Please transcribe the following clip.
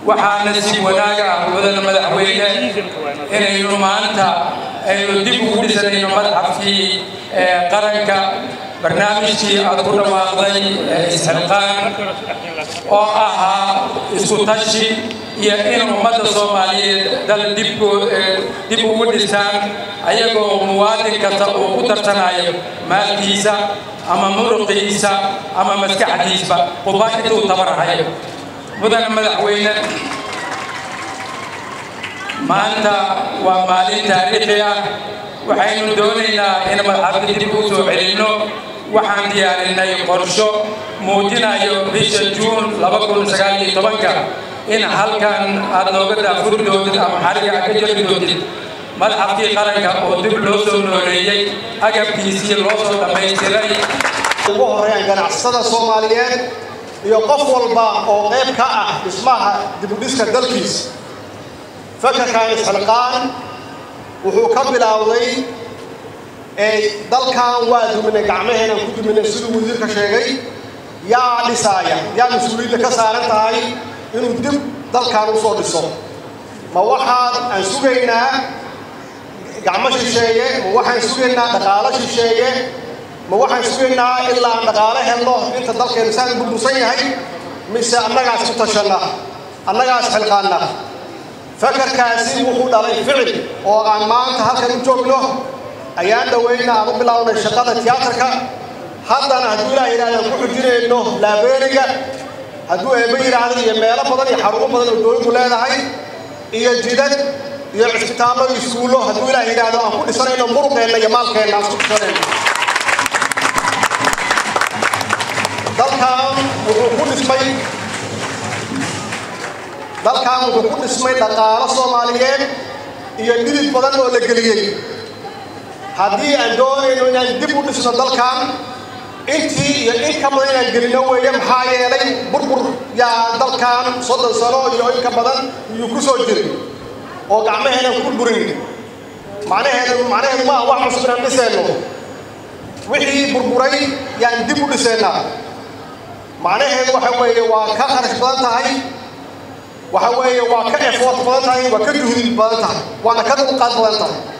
waxaana si wanaaga ah wadana madaxweyne inaynu maanta aynu dib ugu dhisanayno madxafkii qaranka barnaamijkii aad ku dhawaaqday isxilqaan oo ahaa isku tashi iyo in ummadda soomaaliyeed dal dib ugu dhisaan ayagoo muwaadin kasta uu ku tarsanayo maalkiisa ama muruqiisa ama maskaxdiisba quba intuu tabarahayo mudana madaxweyne maanta waa maalin taariikhi ah waxaynu doonaynaa in madxafka dib u soo celinno waxaan diyaarinay qorsho muujinayo bisha juun ka in halkan aad nooga daafuri doontid ama xariga aad ka jari doontid madxafkii qaranka oo dib loo soo nooleeyey agabkiisii loo soo dhammaystiray ugu horeeyaan ganacsada soomaaliyeed iyo qof walba oo qayb ka ah dhismaha dibudhiska dalkiisa fakarkan isxilqaan wuxuu ka bilaawday dalkan waa duminay gacmaheenan ku duminay siduu wasiirka sheegay yaa dhisaaya yaa mas-uuliyadda ka saaran tahay inuu dib dalkan u soo dhiso ma waxaan aan sugaynaa gacmo shisheeye ma waxaan sugaynaa dhaqaalo shisheeye ma waxaan sugaynaa ilaa aan dhaqaalo helno inta dalkeenu saan burbursan yahay mise annagaas ku tashanna annagaas xilqaanna fakarkaasi wuxuu dhalay ficil oo aan maanta halkan u joogno ayaan dhoweyna aan u bilownay shaqada tiyaatarka haddana hadduu ilaah yidhahdaan ku xujinayno laabeeriga hadduu eebba yidhaahdo iyo meelo badan iyo xarumo badan oo dowladdu leedahay iyo jidad iyo cisbitaallo iyo iskuullo hadduu ilaah yidhaahdo aan ku dhisanayno muruqeenna iyo maalkeenna aan isku dhisanayno dalkan wuxuu ku dhismay dalkan wuxuu ku dhismay dhaqaalo soomaaliyeed iyo dhidid badan oo la geliyey haddii aan doonayno inaan dib u dhisno dalkan intii iyo in ka badan inaan gelino weeye maxaa yeelay burbur yaa dalkan soddon sano iyo in ka badan iyuu ku soo jiray oo gacmaheenan ku burburin macnaheedu macnaheedu maaha wax cusub inaan dhisayno wixii burburay yaan dib u dhisaynaa macnaheedu waxa weeye waa ka kharash badan tahay waxa weeye waa ka efoort badan tahay waa ka juhdi badan tahay waana ka dulqaad badan tahay